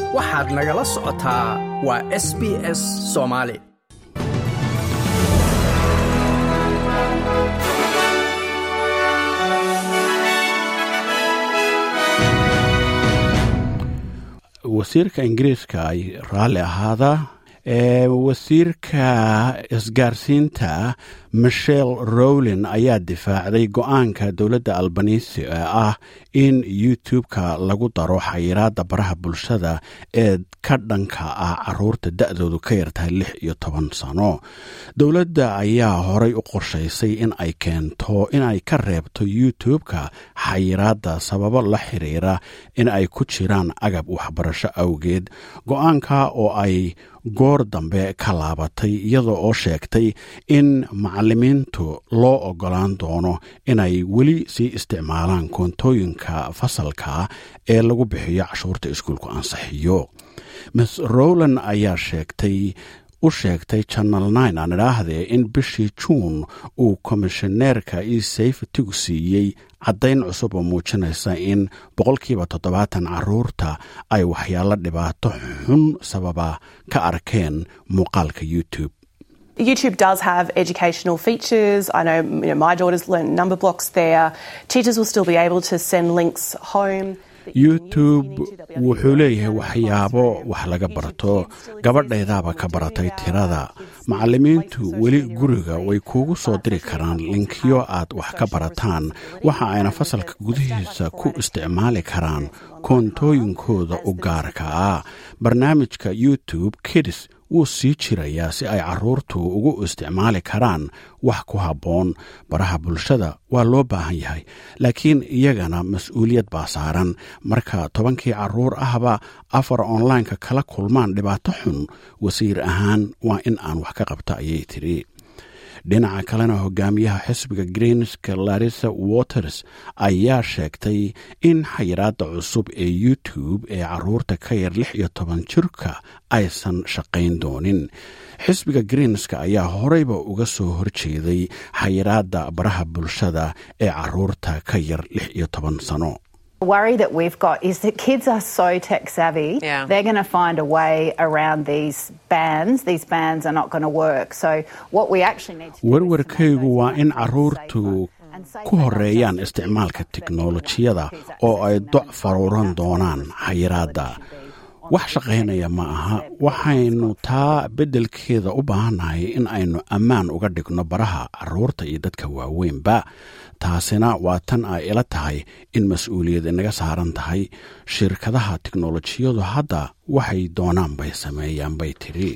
waxaad nagala socotaa waa s b s soomaali wasiirka ingiriiska ay raalli ahaada ee wasiirka isgaarsiinta michel rowlin ayaa difaacday go-aanka dowladda albanisi ee ah in youtube-ka lagu daro xayiraadda baraha bulshada ee ka dhanka ah caruurta da-doodu ka yartahay lix iyo toban sano dowladda ayaa horay u qorshaysay in ay keento in ay ka reebto youtube-ka xayiraadda sababo la xiriira in ay ku jiraan agab waxbarasho awgeed go-aanka oo ay goor dambe ka laabatay iyadoo oo sheegtay in macalimiintu loo ogolaan doono inay weli sii isticmaalaan koontooyinka fasalka ee lagu bixiyo cashuurta iskuulku ansixiyo miss rowland ayaa sheegtay u sheegtay janal nine aan idhaahdee in bishii juun uu komishineerka isafetigu siiyey caddayn cusub oo muujinaysa in boqolkiiba toddobaatan caruurta ay waxyaalo dhibaato xun sababa ka arkeen muuqaalka youtube YouTube does have educational features. I know, you know my daughter's learned number blocks there. Teachers will still be able to send links home. youtube wuxuu leeyahay waxyaabo wax laga barto gabadhaydaaba ka baratay tirada macalimiintu weli guriga way kuugu soo diri karaan linkiyo aad wax ka barataan waxa ayna fasalka gudihiisa ku isticmaali karaan koontooyinkooda u gaarka ah barnaamijka youtube kidis wuu sii jirayaa si ay caruurtu ugu isticmaali karaan wax ku habboon baraha bulshada waa loo baahan yahay laakiin iyagana mas-uuliyad baa saaran marka tobankii caruur ahba afar onlineka kala kulmaan dhibaato xun wasiir ahaan waa in aan wax ka qabta ayay tidhi dhinaca kalena hogaamiyaha xisbiga greenska larissa waters ayaa sheegtay in xayiraadda cusub ee youtube ee caruurta ka yar lix iyo toban jirka aysan shaqayn doonin xisbiga greenska ayaa horeyba uga soo horjeeday xayiraadda baraha bulshada ee caruurta ka yar lix iyo toban sano worry that we've got is that kids are so tech savvy. Yeah. They're going to find a way around these bans. These bans are not going to work. So what we actually need to do is to make warwarkaygu those waa in platforms caruurtu safer. And safer ku not horeeyaan just for isticmaalka kids, but for tiknolojiyada all kids oo ay accessing doc them. faruuran That's doonaan what xayiraadda should be on wax the shaqaynaya ma aha that waxaynu taa beddelkeeda u baahannahay in aynu ammaan uga dhigno baraha caruurta iyo dadka waaweynba taasina waa tan ay ila tahay in mas-uuliyad inaga saaran tahay shirkadaha tiknolojiyadu hadda waxay doonaan bay sameeyaan bay tidhi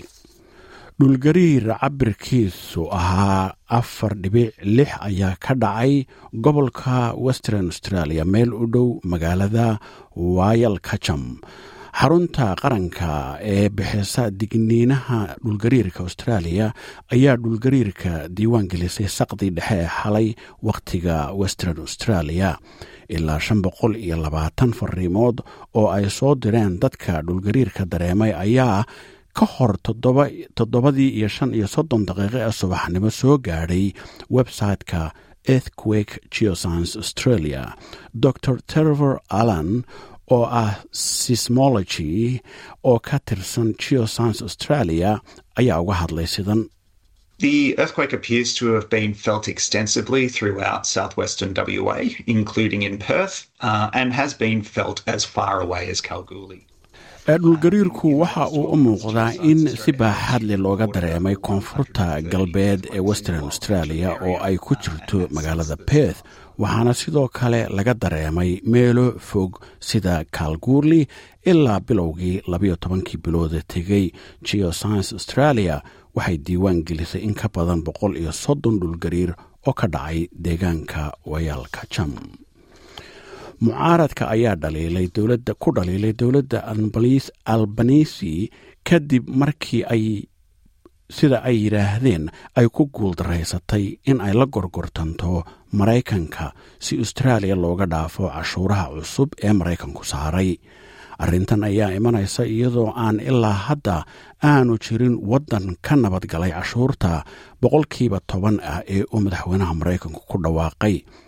dhulgariir cabirkiisu ahaa afar dhibic lix ayaa ka dhacay gobolka western australia meel u dhow magaalada wayal kajam xarunta qaranka ee bixisa digniinaha dhulgariirka australia ayaa dhulgariirka diiwaan gelisay saqdii dhexe ee xalay wakhtiga western australia ilaa shan boqol iyo labaatan fariimood oo ay soo direen dadka dhulgariirka dareemay ayaa ka hor toddobadii iyo shan iyo soddon daqiiqo ee subaxnimo soo gaadhay website-ka earthquake geoscience australia dr terver allan oo ah sismology oo ka tirsan geoscience australia ayaa uga hadlay sidan The earthquake appears to have been felt extensively throughout southwestern WA, including in Perth, uh, and has been felt as far away as Kalgoorlie. dhulgariirku waxa uu u muuqdaa in si baaxad leh looga dareemay koonfurta galbeed ee western australia oo ay ku jirto magaalada perth waxaana sidoo kale laga dareemay meelo fog sida kalguurli ilaa bilowgii labayo tobankii bilooda tegey geoscience australia waxay diiwaan gelisay in ka badan boqol iyo soddon dhulgariir oo ka dhacay deegaanka wayaalka jam mucaaradka ayaa dhaliilay dowladda ku dhaliilay dowladda albanisi kadib markii ay sida ay yidhaahdeen ay ku guuldaraysatay in ay la gorgortanto maraykanka si austraaliya looga dhaafo cashuuraha cusub ee maraykanku saaray arrintan ayaa imanaysa iyadoo aan ilaa hadda aanu jirin waddan ka nabadgalay cashuurta boqolkiiba toban ah ee uu madaxweynaha maraykanku ku dhawaaqay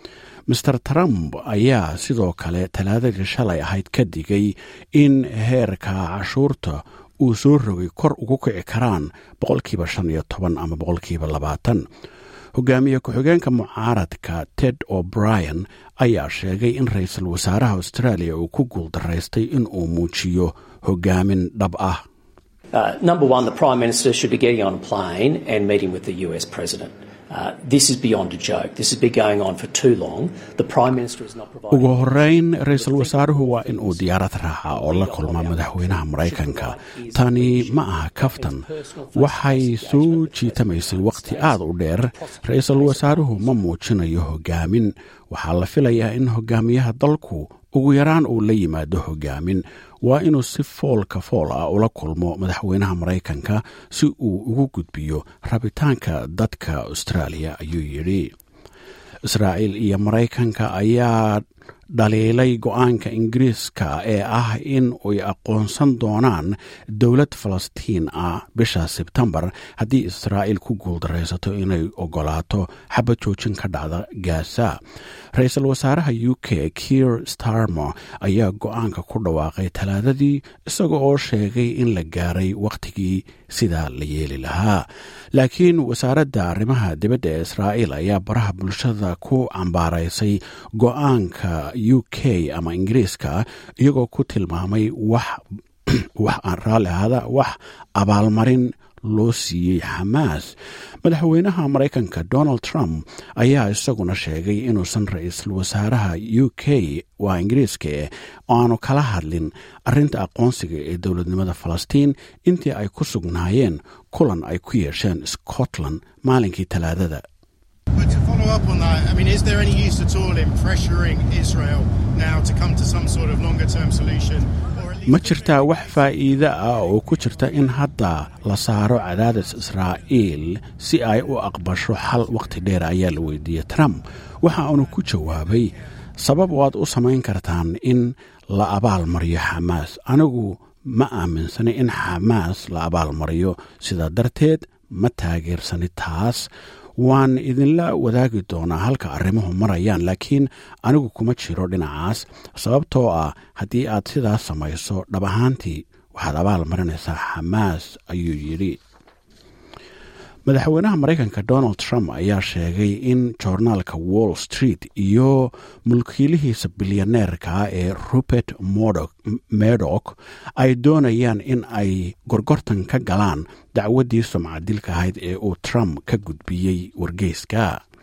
master trump ayaa sidoo kale talaadadii shalay ahayd ka digay in heerka cashuurta uu soo rogay kor ugu kici karaan boqolkiiba shan iyo toban ama boqolkiiba labaatan hogaamiye ku-xigeenka mucaaradka ted o'brien ayaa sheegay in ra-iisul wasaaraha australia uu ku guuldaraystay in uu muujiyo hogaamin dhab ah Uh, number one, the Prime Minister should be getting on a plane and meeting with the US President. Uh, this is beyond a joke. This has been going on for too long. The Prime Minister is not providing. ugu horeyn ra-iisul wasaaruhu waa in uu diyaarad raaca oo la kulma madaxweynaha maraykanka tani ma aha kaftan waxay soo jiitamaysay wakhti aad u dheer ra-iisul wasaaruhu ma muujinayo hogaamin waxaa la filayaa in hogaamiyaha dalku ugu yaraan uu la yimaado hogaamin waa inuu si foolka fool ah ula kulmo madaxweynaha maraykanka si uu ugu gudbiyo rabitaanka dadka austraaliya ayuu yidhi israa'iil iyo maraykanka ayaa dhaliilay go-aanka ingiriiska ee ah in ay aqoonsan doonaan dowlad falastiin ah bisha sebtembar haddii israa'iil ku guuldaraysato inay ogolaato xabad joojin ka dhacda gaasa ra-iisul wasaaraha u k kier starmer ayaa go-aanka ku dhawaaqay talaadadii isaga oo sheegay in la gaaray wakhtigii sidaa la yeeli lahaa laakiin wasaaradda arrimaha dibadda ee israa'iil ayaa baraha bulshada ku cambaaraysay go-aanka u k ama ingiriiska iyagoo ku tilmaamay wax wax aan raalli ahada wax abaalmarin loo siiyey xamaas madaxweynaha maraykanka donald trump ayaa isaguna sheegay inuusan ra-iisul wasaaraha u k waa ingiriiska eh aanu kala hadlin arrinta aqoonsiga ee dowladnimada falastiin intii ay ku sugnaayeen kulan ay ku yeesheen scotland maalinkii talaadada But to follow up on that, I mean, is there any use at all in pressuring Israel now to come to some sort of longer term solution? Or at least ma jirtaa wax faa'iide ah oo ku jirta in hadda la saaro cadaadis israa'iil si ay u aqbasho xal wakhti dheer ayaa la weydiiyey trump waxa uunu ku jawaabay sabab waad u samayn kartaan in la abaal mariyo xamaas anigu ma aaminsani in xamaas la abaal mariyo sidaa darteed ma taageersani taas waan idinla wadaagi doonaa halka arrimuhu marayaan laakiin anigu kuma jiro dhinacaas sababtoo ah haddii aad sidaas samayso dhab ahaantii waxaad abaal marinaysaa xamaas ayuu yidhi madaxweynaha maraykanka donald trump ayaa sheegay in joornaalka wall street iyo mulkiilihiisa bilyaneerka ee rupert medok ay doonayaan in ay gorgortan ka galaan dacwaddii sumcadilka ahayd ee uu trump ka gudbiyey wargeyska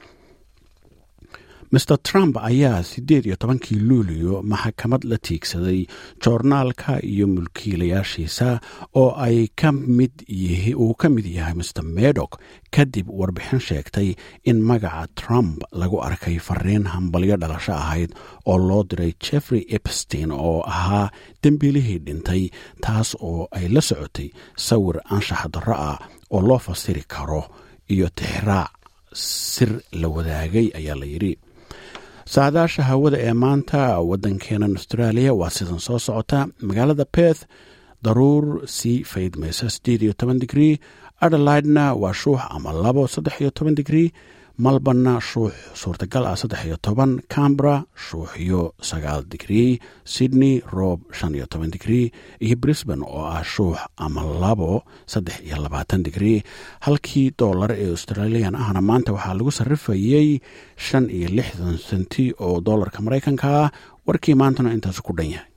master trump ayaa siddeed iyo tobankii luulio maxkamad la tiigsaday joornaalka iyo mulkiilayaashiisa oo ay ka mid uu ka mid yahay master medok kadib warbixin sheegtay in magaca trump lagu arkay fariin hambalyo dhalasho ahayd oo loo diray jeffrey epstein oo ahaa dembiilihii dhintay taas oo ay la socotay sawir anshax darro ah oo loo fasiri karo iyo tixraac sir la wadaagay ayaa la yidhi saadaasha hawada ee maanta waddankeenan australia waa sidan soo socota magaalada beth daruur sii faydmaysa siddeed iyo toban digrii adelaidna waa shuux ama labo saddex iyo toban digrii malbanna shuux suurtagal ah saddex iyo toban cambra shuuxyo sagaal digrii sydney roob shan iyo toban digrii iyo brisbane oo ah shuux ama labo saddex iyo labaatan digrii halkii doolar ee australian ahna maanta waxaa lagu sarrifayey shan iyo lixdan senti oo doolarka maraykanka ah warkii maantana intaas ku dhan yahay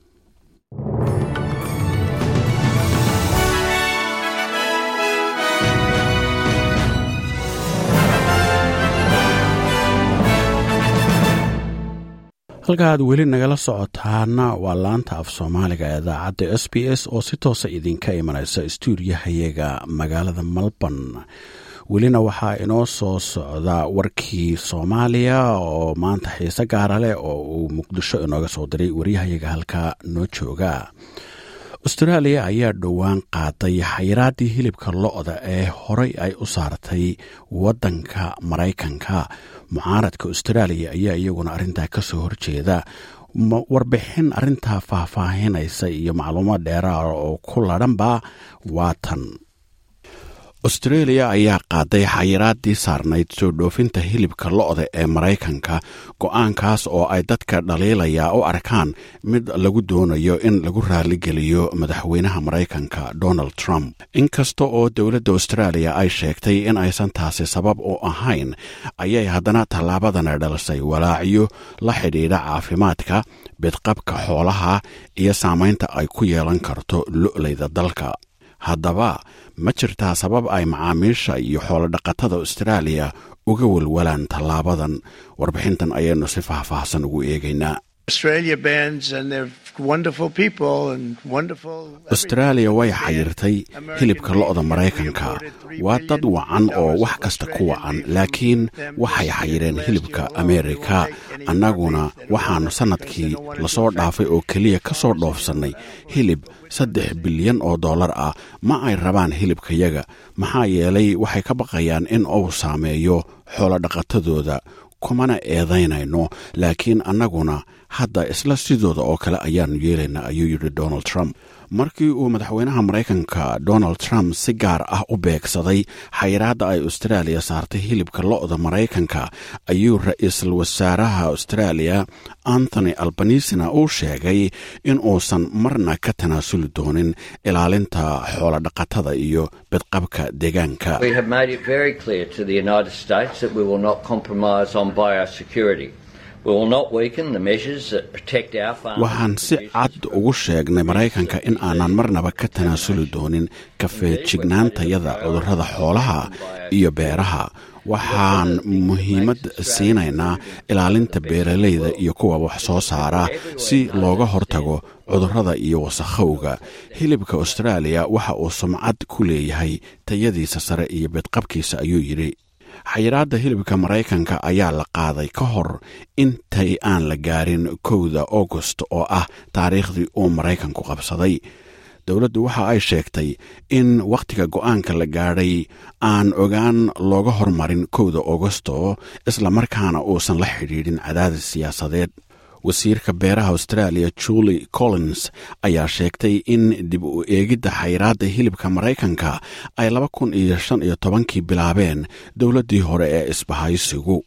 halka aad weli nagala socotaana waa laanta af soomaaliga ee idaacadda s b s oo si toosa idinka imanaysa stuudiyahayaga magaalada melbourne welina waxaa inoo soo socda warkii soomaaliya oo maanta xiise gaara leh oo uu muqdisho inooga soo diray waryahayaga halkaa noo jooga austraaliya ayaa dhowaan qaaday xayiraaddii hilibka lo-da ee horey ay u saartay waddanka maraykanka mucaaradka austraaliya ayaa iyaguna arrintaa ka soo horjeeda warbixin arrintaa faahfaahinaysa iyo macluumaad dheeraada oo ku ladhanba waa tan austreeliya ayaa qaaday xayiraadii saarnayd soo dhoofinta hilibka lo-da ee maraykanka go-aankaas oo ay dadka dhaliilaya u arkaan mid lagu doonayo in lagu raaligeliyo madaxweynaha maraykanka donald trump inkasta oo dowladda austraaliya ay sheegtay in aysan taasi sabab u ahayn ayay haddana tallaabadana dhalisay walaacyo la xidhiidha caafimaadka bidqabka xoolaha iyo saamaynta ay ku yeelan karto lo'layda dalka haddaba ma jirtaa sabab ay macaamiisha iyo xoolodhaqatada austraaliya uga walwalaan tallaabadan warbixintan ayaynu si faahfaahsan ugu eegaynaa austraaliya way xayirtay hilibka lo-da maraykanka waa dad wacan oo wax kasta ku wacan laakiin waxay xayireen hilibka ameerika annaguna waxaannu sannadkii lasoo dhaafay oo keliya ka soo dhoofsannay hilib saddex bilyan oo dollar ah ma ay rabaan hilibkayaga maxaa yeelay waxay ka baqayaan in uu saameeyo xoolodhaqatadooda kumana eedaynayno laakiin annaguna hadda isla sidooda oo kale ayaannu yeelaynaa ayuu yidhi donald trump markii uu madaxweynaha maraykanka donald trump si gaar ah u beegsaday xayiraadda ay austraaliya saartay hilibka lo-da maraykanka ayuu ra-iisul wasaaraha austraaliya anthony albanisina uu sheegay in uusan marna ka tanaasuli doonin ilaalinta xoolodhaqatada iyo bidqabka deegaanka waxaan si cad ugu sheegnay maraykanka in aanan marnaba ka tanaasuli doonin kafeejignaantayada cudurrada xoolaha iyo beeraha waxaan muhiimad siinaynaa ilaalinta beeralayda iyo kuwa wax soo saara si looga hortago cudurrada iyo wasakhowga hilibka austraaliya waxa uu sumcad ku leeyahay tayadiisa sare iyo bidqabkiisa ayuu yidhi xayiraadda hilibka maraykanka ayaa la qaaday ka hor intay aan la gaarin kowda august oo ah taariikhdii uu maraykanku qabsaday dowladdu waxa ay sheegtay in wakhtiga go'aanka la gaadhay aan ogaan looga hormarin kowda augusto islamarkaana uusan la xidhiidhin cadaadis siyaasadeed wasiirka beeraha australia julie collins ayaa sheegtay in dib u eegidda xayiraadda hilibka maraykanka ay laba kun iyo shan iyo tobankii bilaabeen dowladdii hore ee isbahaysigu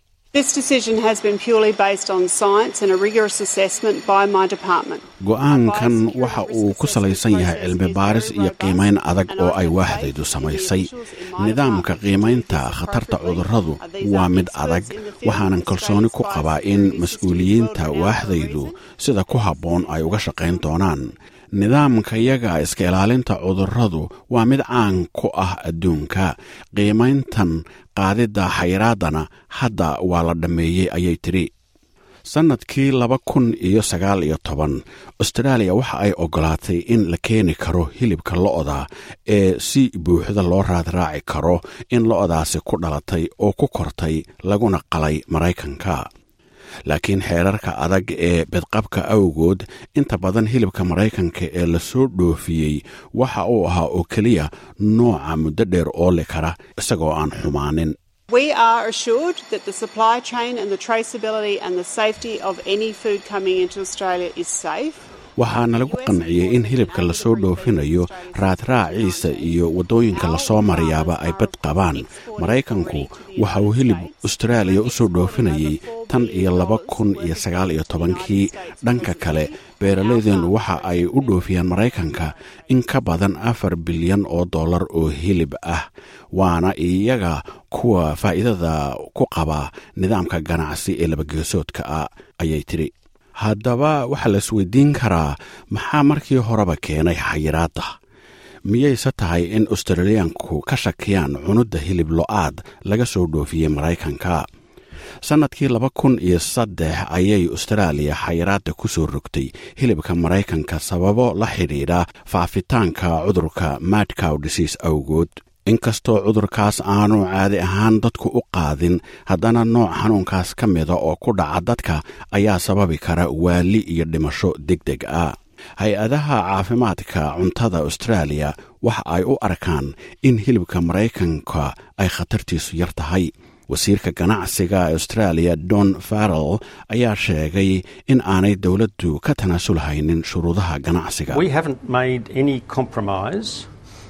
go-aankan waxa uu ku salaysan yahay cilmi baaris iyo qiimayn adag oo ay waaxdaydu samaysay nidaamka qiimaynta khatarta cudurradu waa mid adag waxaanan kalsooni ku qabaa in mas-uuliyiinta waaxdaydu sida ku habboon ay uga shaqayn doonaan nidaamkayaga iska ilaalinta cudurradu waa mid caan ku ah adduunka qiimayntan qaadidda xayiraaddana hadda waa la dhammeeyey ayay tidhi sannadkii laba kun iyo sagaal iyo toban austraaliya waxa ay oggolaatay in la keeni karo hilibka lo-da ee si buuxda loo raadraaci karo in lo-daasi ku dhalatay oo ku kortay laguna qalay maraykanka laakiin xeerarka adag ee bedqabka awgood inta badan hilibka maraykanka ee lasoo dhoofiyey waxa uu ahaa oo keliya nooca muddo dheer ooli kara isagoo aan xumaanin We are assured that the supply chain and the traceability and the safety of any food coming into Australia is safe. waxaana lagu qanciyey in hilibka lasoo dhoofinayo raadraaciisa iyo waddooyinka lasoo marayaaba ay bad qabaan maraykanku waxa uu hilib austraaliya u soo dhoofinayay tan iyo laba kun iyo sagaal iyo tobankii dhanka kale beeralaydeennu waxa ay u dhoofiyaan maraykanka in ka badan afar bilyan oo dollar oo hilib ah waana iyaga kuwa faa'iidada ku qaba nidaamka ganacsi ee labageesoodka ah ayay tidhi haddaba waxaa la isweydiin karaa maxaa markii horeba keenay xayiraadda miyayse tahay in australiyaanku ka shakiyaan cunudda hilib lo-aad laga soo dhoofiyey maraykanka sannadkii laba kun iyo saddex ayay austraaliya xayiraadda ku soo rogtay hilibka maraykanka sababo la xidhiidha faafitaanka cudurka madcow disease awgood inkastoo cudurkaas aanu caadi ahaan dadku u qaadin haddana nooc xanuunkaas ka mida oo ku dhaca dadka ayaa sababi kara waali iyo dhimasho deg deg ah hay-adaha caafimaadka cuntada austraaliya waxa ay u arkaan in hilibka maraykanka ay khatartiisu yar tahay wasiirka ganacsiga australia don farrell ayaa sheegay in aanay dowladdu ka tanaasulhaynin shuruudaha ganacsiga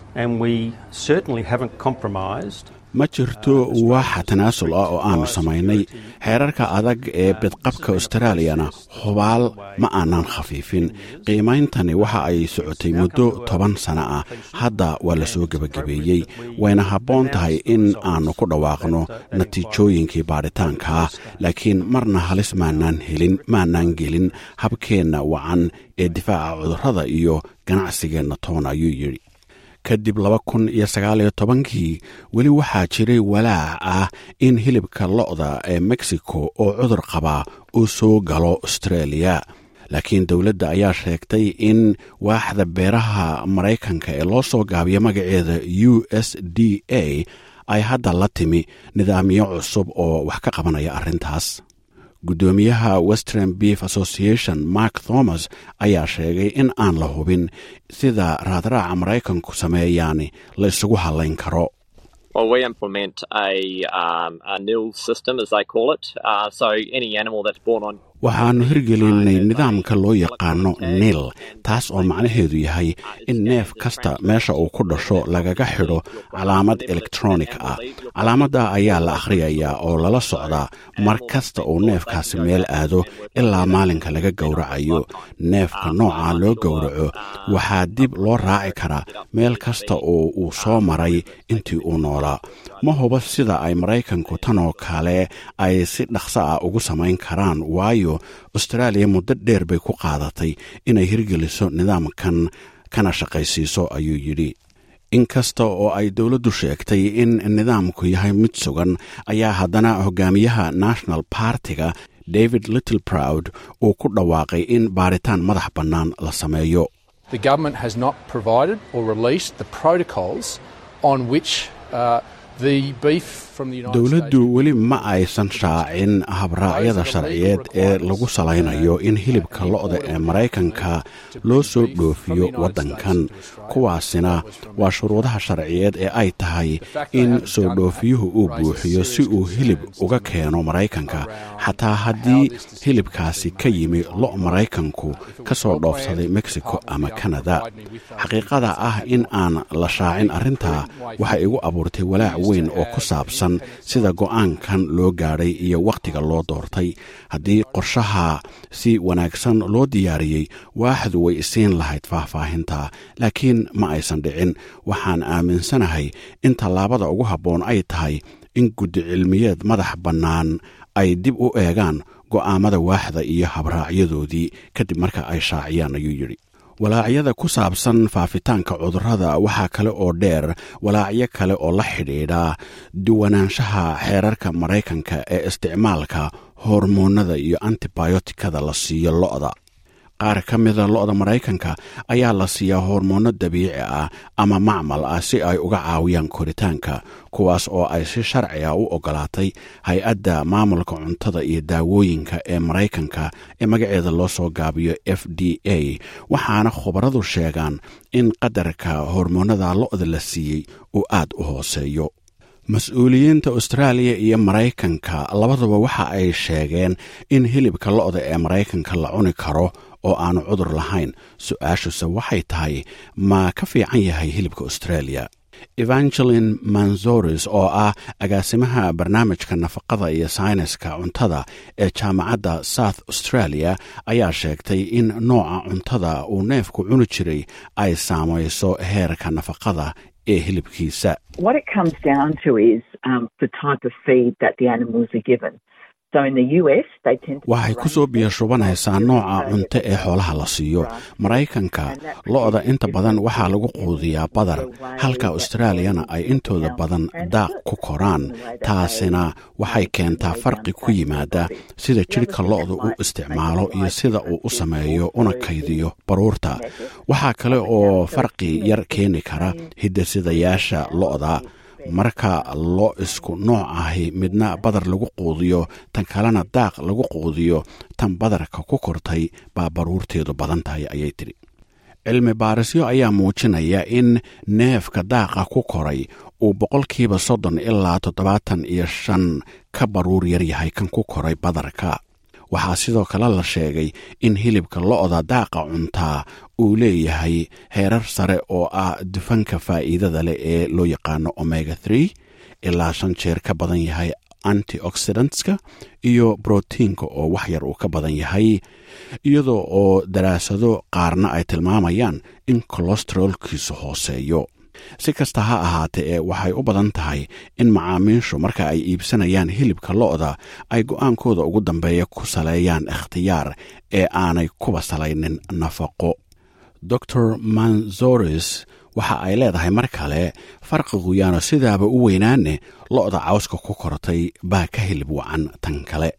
and we certainly haven't compromised ma jirto waaxa tanaasul ah oo aanu samaynay xeerarka adag ee bidqabka australiyana hubaal ma aanan khafiifin qiimeyntani waxa ay socotay muddo toban sano ah hadda waa la soo gebagabeeyey wayna habboon tahay in aannu ku dhawaaqno natiijooyinkii baadhitaanka ah laakiin marna halis maanaan helin maanaan gelin habkeenna wacan ee difaaca cudurrada iyo ganacsigeenna toon ayuu yidhi kadib laba kun iyo sagaaliyo tobankii weli waxaa jiray walaac ah in hilibka lo'da ee mexico oo cudur qabaa uu soo galo australia laakiin dowladda ayaa sheegtay in waaxda beeraha maraykanka ee loo soo gaabiyo magaceeda u s d a ay hadda la timi nidaamyo cusub oo wax ka qabanaya arrintaas guddoomiyaha western beef association mark thomas ayaa sheegay in aan la hubin sida raadraaca maraykanku sameeyaani la isugu hadlayn karo Well, we implement a, um, a nil system, as they call it. Uh, so any animal that's born on waxaannu hirgelinay nidaamka loo yaqaano nil taas oo macnaheedu yahay in neef kasta meesha uu ku dhasho lagaga xidho calaamad elektronik ah calaamadda ayaa la akhriyayaa oo lala socdaa mar kasta uu neefkaasi meel aado ilaa maalinka laga gowracayo neefka nooca loo gowraco waxaa dib loo raaci karaa meel kasta oo uu soo maray intii uu noolaa ma huba sida ay maraykanku tanoo kale ay si dhaqso ah ugu samayn karaan waayo austraaliya muddo dheer bay ku qaadatay inay hirgeliso nidaamkan kana shaqaysiiso ayuu yidhi inkasta oo ay dowladdu sheegtay in nidaamku yahay mid sugan ayaa haddana hogaamiyaha national bartiga david little proud uu ku dhawaaqay in baaritaan madax bannaan la sameeyo The government has not provided or released the protocols on which uh, the beef from the United dowladdu weli ma aysan shaacin habraacyada sharciyeed ee lagu salaynayo in hilibka lo'da ee maraykanka loo soo dhoofiyo waddankan kuwaasina waa shuruudaha sharciyeed ee ay tahay in soo dhoofiyuhu uu buuxiyo si uu hilib uga keeno maraykanka xataa haddii hilibkaasi ka yimi lo' maraykanku ka soo dhoofsaday mexico ama kanada xaqiiqada ah in aan la shaacin arrintaa waxay igu abuurtay walaac weyn oo ku saabsan sida go'aankan loo gaadhay iyo wakhtiga loo doortay haddii qorshaha si wanaagsan loo diyaariyey waaxdu way isiin lahayd faahfaahinta laakiin ma aysan dhicin waxaan aaminsanahay in tallaabada ugu habboon ay tahay in guddi cilmiyeed madax bannaan ay dib u eegaan go'aamada waaxda iyo habraacyadoodii kadib marka ay shaaciyaan ayuu yidhi walaacyada ku saabsan faafitaanka cudurrada waxaa kale oo dheer walaacyo kale oo la xidhiidha duwanaanshaha xeerarka maraykanka ee isticmaalka hormoonada iyo antibiotikada la siiyo lo'da qaar ka mida lo'da maraykanka ayaa la siiyaa hormoonno dabiici ah ama macmal ah si ay uga caawiyaan koritaanka kuwaas oo ay si sharci ah u ogolaatay hay-adda maamulka cuntada iyo daawooyinka ee maraykanka ee magaceeda loo soo gaabiyo f d a waxaana khubaradu sheegaan in qadarka hormoonada lo'da la siiyey uu aad u hooseeyo mas-uuliyiinta austraaliya iyo maraykanka labaduba waxa ay sheegeen in hilibka lo'da ee maraykanka la cuni karo oo aanu cudur lahayn su-aashuse waxay tahay ma ka fiican yahay hilibka australia evangelin manzoris oo ah agaasimaha barnaamijka nafaqada iyo sayniska cuntada ee jaamacadda south australia ayaa sheegtay in nooca cuntada uu neefku cuni jiray ay saamayso heerka nafaqada ee hilibkiisa waxay ku soo biyashubanaysaa nooca cunto ee xoolaha la siiyo maraykanka lo'da inta badan waxaa lagu quudiyaa badar halka austraaliyana ay intooda badan daaq ku koraan taasina waxay keentaa farqi ku yimaada sida jidhka lo'da u isticmaalo iyo sida uu u sameeyo una kaydiyo baruurta waxaa kale oo farqi yar keeni kara hidasidayaasha lo'da marka loo isku nooc ahi midna badar lagu quudiyo tan kalena daaq lagu quudiyo tan badarka ku kortay baa baruurteedu badan tahay ayay tidhi cilmi baarisyo ayaa muujinaya in neefka daaqa ku koray uu boqolkiiba soddon ilaa toddobaatan iyo shan ka baruur yar yahay kan ku koray badarka waxaa sidoo kale la sheegay in hilibka lo-da daaqa cuntaa uu leeyahay heerar sare oo ah dufanka faa'iidada leh ee loo yaqaano omega three ilaa shan jeer ka badan yahay antioxidantska iyo brotiinka oo wax yar uu ka badan yahay iyadoo oo daraasado qaarna ay tilmaamayaan in kolestarolkiisu hooseeyo si kasta ha ahaatee ee waxay u badan tahay in macaamiishu marka ay iibsanayaan hilibka lo-da ay go-aankooda ugu dambeeya ku saleeyaan ikhtiyaar ee aanay kuba salaynin nafaqo dor manzoris waxa ay leedahay mar kale farqigu yaano sidaaba u weynaane lo-da cawska ku kortay baa ka hilib wacan tan kale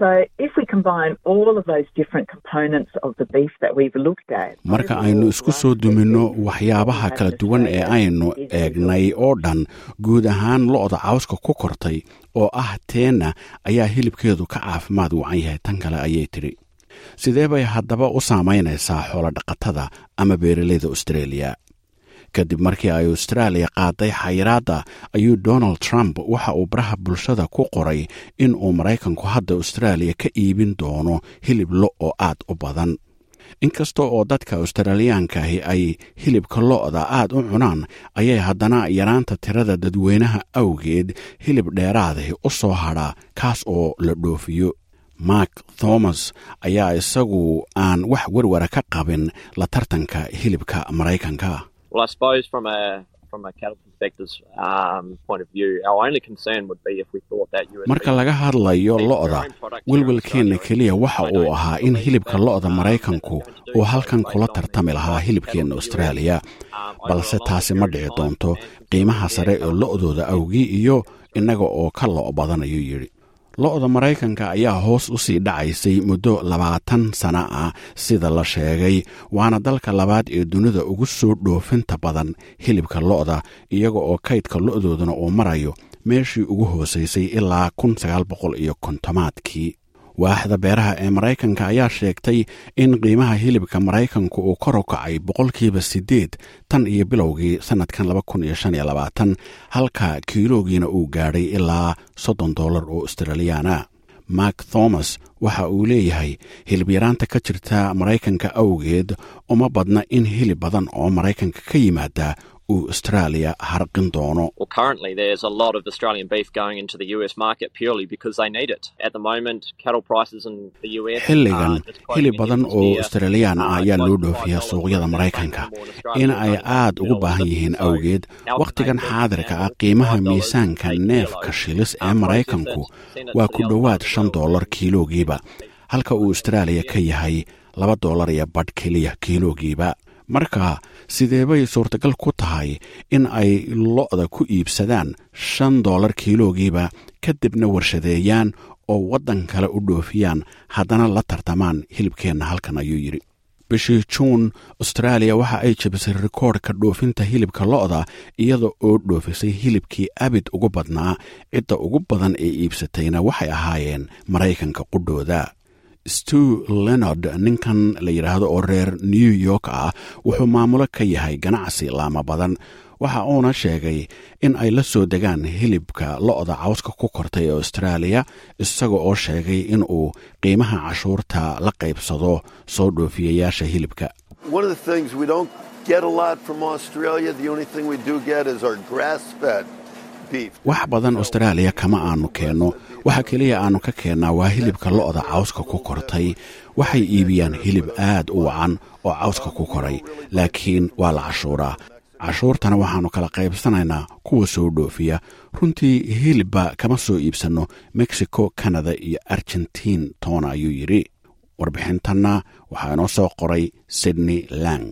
marka aynu isku soo duminno waxyaabaha kala duwan ee aynu eegnay oo dhan guud ahaan lo-da cawska ku kortay oo ah teenna ayaa hilibkeedu ka caafimaad wacan yahay tan kale ayay tidhi sidee bay haddaba u saamaynaysaa xoolodhaqatada ama beeralayda australia kadib markii ay austraaliya qaaday xayiraadda ayuu donald trump waxa uu baraha bulshada ku qoray in uu maraykanku hadda austraaliya ka iibin doono hilib lo oo aad u badan inkasta oo dadka australiyaankahi ay hilibka lo-da aad u cunaan ayay haddana yaraanta tirada dadweynaha awgeed hilib dheeraadahi u soo hadhaa kaas oo la dhoofiyo mark thomas ayaa isagu aan wax werwara ka qabin la tartanka hilibka maraykanka Well, I suppose from a from a cattle perspective's um, point of view, our only concern would be if we thought that US marka laga hadlayo lo-da welwelkeenna keliya waxa uu ahaa in hilibka lo-da maraykanku uu halkan kula tartami lahaa hilibkeenna austraaliya balse taasi ma dhici doonto qiimaha sare ee lo-dooda awgii iyo innaga oo ka lo' badan ayuu yidhi lo-da maraykanka ayaa hoos u sii dhacaysay muddo labaatan sana ah sida la sheegay waana dalka labaad ee dunida ugu soo dhoofinta badan hilibka lo-da iyaga oo kaydka lo-doodana uu marayo meeshii ugu hoosaysay ilaa kun sagaal boqol iyo kontomaadkii waaxda beeraha ee maraykanka ayaa sheegtay in qiimaha hilibka maraykanku uu kor u kacay boqolkiiba siddeed tan iyo bilowgii sannadkan laba kun iyo shan iyo labaatan halka kiiloogiina uu gaadhay ilaa soddon dollar oo australiyaana mark thomas waxa uu leeyahay hilib yaraanta ka jirta maraykanka awgeed uma badna in hilib badan oo maraykanka ka yimaada uu australia harqin doono Well, currently there's a lot of Australian beef going into the US market purely because they need it. At the moment, cattle prices in the US xilligan are just quoting hilib in badan this oo year, australiyaan ah uh, ayaa close loo to dhoofiyaa $5 suuqyada per maraykanka more in Australia in than ay they do aad ugu in baahan Melbourne. yihiin So awgeed our wakhtigan beef xaadirka ah now qiimaha $5 miisaanka per neefka kilo. shilis ee Um, maraykanku process it, waa send it ku to the dhowaad outside shan world. dollar kiiloogiiba halka uu austraaliya ka yahay laba dollar iyo badh keliya kiiloogiiba marka sidee bay suurtagal ku tahay in ay lo-da ku iibsadaan shan dollar kiiloogiiba kadibna warshadeeyaan oo waddan kale u dhoofiyaan haddana la tartamaan hilibkeenna halkan ayuu yidhi bishii juun austraaliya waxa ay jebisay rikoodhka dhoofinta hilibka lo-da iyada oo dhoofisay hilibkii abid ugu badnaa cidda ugu badan ee iibsatayna waxay ahaayeen maraykanka qudhooda stew lenard ninkan la yidhaahdo oo reer new york ah wuxuu maamulo ka yahay ganacsi laama badan waxa uuna sheegay in ay la soo degaan hilibka lo-da cawska ku kortay ee austraaliya isaga oo sheegay in uu qiimaha cashuurta la qaybsado soo dhoofiyayaasha hilibka One of the things we don't get a lot from Australia, the only thing we do get is our grass fed beef. wax badan austraaliya kama aanu keenno waxa keliya aanu ka keennaa waa hilibka lo-da cawska ku kortay waxay iibiyaan hilib aad u wacan oo cawska ku koray laakiin waa la cashuuraa cashuurtana waxaannu kala qaybsanaynaa kuwa soo dhoofiya runtii hilibba kama soo iibsanno mexico canada iyo argentiin toona ayuu yidhi warbixintanna waxaa inoo soo qoray sydney lang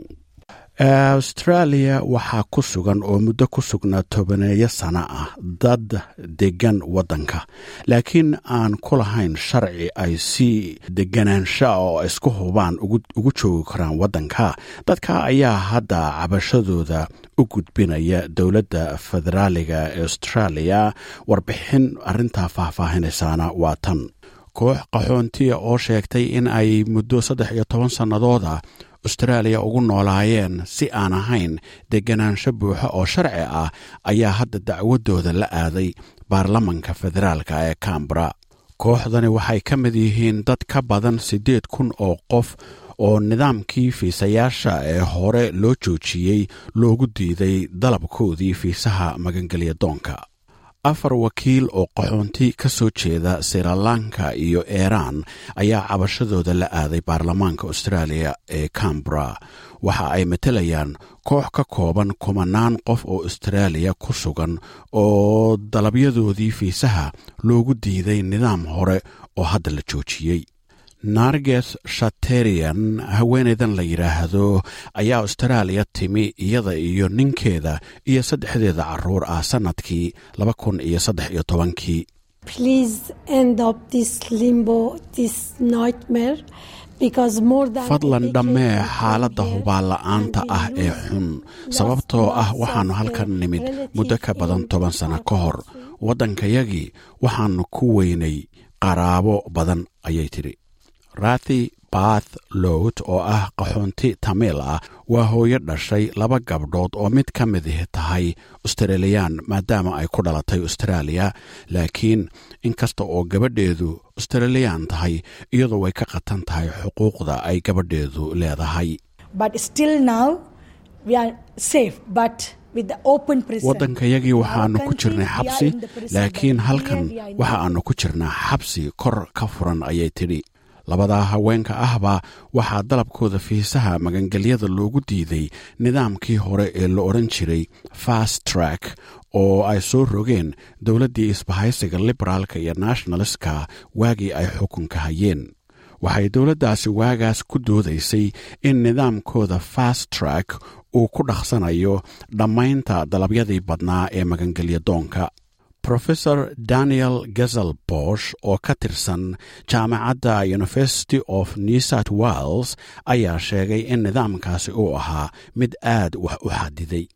australia waxaa ku sugan oo muddo ku sugnaa tobaneeyo sano ah dad deggan waddanka laakiin aan ku lahayn sharci ay si deganaansha oo isku hubaan ugu joogi karaan waddanka dadka ayaa hadda cabashadooda u gudbinaya dowladda federaaliga ee australia warbixin arrintaa faahfaahinaysaana waa tan koox qaxoontiya oo sheegtay in ay muddo saddex iyo toban sannadooda austraaliya ugu noolaayeen si aan ahayn deganaansho buuxo oo sharci ah ayaa hadda dacwadooda la aaday baarlamanka federaalka ee cambara kooxdani waxay ka mid yihiin dad ka badan siddeed kun oo qof oo nidaamkii fiisayaasha ee hore loo joojiyey loogu diiday dalabkoodii fiisaha magangelya doonka afar wakiil oo qaxoonti ka soo jeeda sirilanka iyo iiraan ayaa cabashadooda la aaday baarlamaanka austraaliya ee cambara waxa ay matelayaan koox ka kooban kumanaan qof oo austraaliya ku sugan oo dalabyadoodii fiisaha loogu diiday nidaam hore oo hadda la joojiyey narges shaterian haweenaydan la yidhaahdo ayaa austraaliya timi iyada iyo ninkeeda iyo saddexdeeda caruur ah sannadkii laba kun iyo saddex iyo tobankii fadlan dhammee xaaladda hubaanla'aanta ah ee xun sababtoo ah waxaannu halkan nimid muddo ka badan toban sanno ka hor waddankayagii waxaannu ku weynay qaraabo badan ayay tidhi rathi bath lowt oo ah qaxoonti tamiil ah waa hooyo dhashay laba gabdhood oo mid ka mid tahay australiyaan maadaama ay ku dhalatay austraaliya laakiin inkasta oo gabadheedu australiyaan tahay iyadoo way ka qatan tahay xuquuqda ay gabadheedu leedahay waddankayagii waxaannu ku jirnay xabsi laakiin halkan waxa aannu ku jirnaa xabsi kor ka furan ayay tidhi labadaa haweenka ahba waxaa dalabkooda fiisaha magangelyada loogu diiday nidaamkii hore ee la odhan jiray fast track oo ay soo rogeen dowladdii isbahaysiga liberaalka iyo nationalistka waagii ay xukunka hayeen waxay dowladdaasi waagaas ku doodaysay in nidaamkooda fast track uu ku dhaqsanayo dhammaynta dalabyadii badnaa ee magangelya doonka rofesor daniel gazel bosh oo ka tirsan jaamacadda university of new south wales ayaa sheegay in nidaamkaasi uu ahaa mid aad wax u xadiday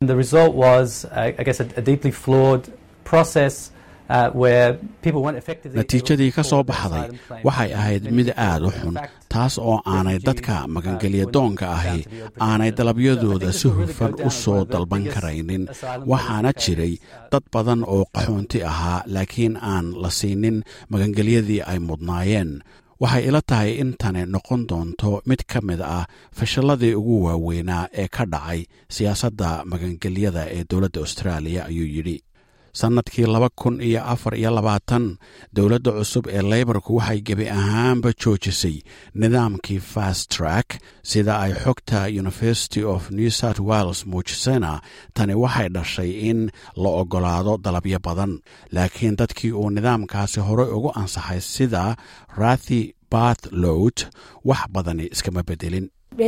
natiijadii ka soo baxday waxay ahayd mid aad u xun taas oo aanay dadka magangelya doonka ahi aanay dalabyadooda si hufan u soo dalban karaynin waxaana jiray dad badan oo qaxoonti ahaa laakiin aan la siinin magangelyadii ay mudnaayeen waxay ila tahay in tani noqon doonto mid ka mid ah fashalladii ugu waaweynaa ee ka dhacay siyaasadda magangelyada ee dowladda austraaliya ayuu yidhi sannadkii laba kun iyo afar iyo labaatan dowladda cusub ee leybarku waxay gebi ahaanba joojisay nidaamkii fast track sida ay xogta university of new south wales muujisayna tani waxay dhashay in la oggolaado dalabyo badan laakiin dadkii uu nidaamkaasi horey ugu ansaxay sida rathi bath lowt wax badani iskama bedelin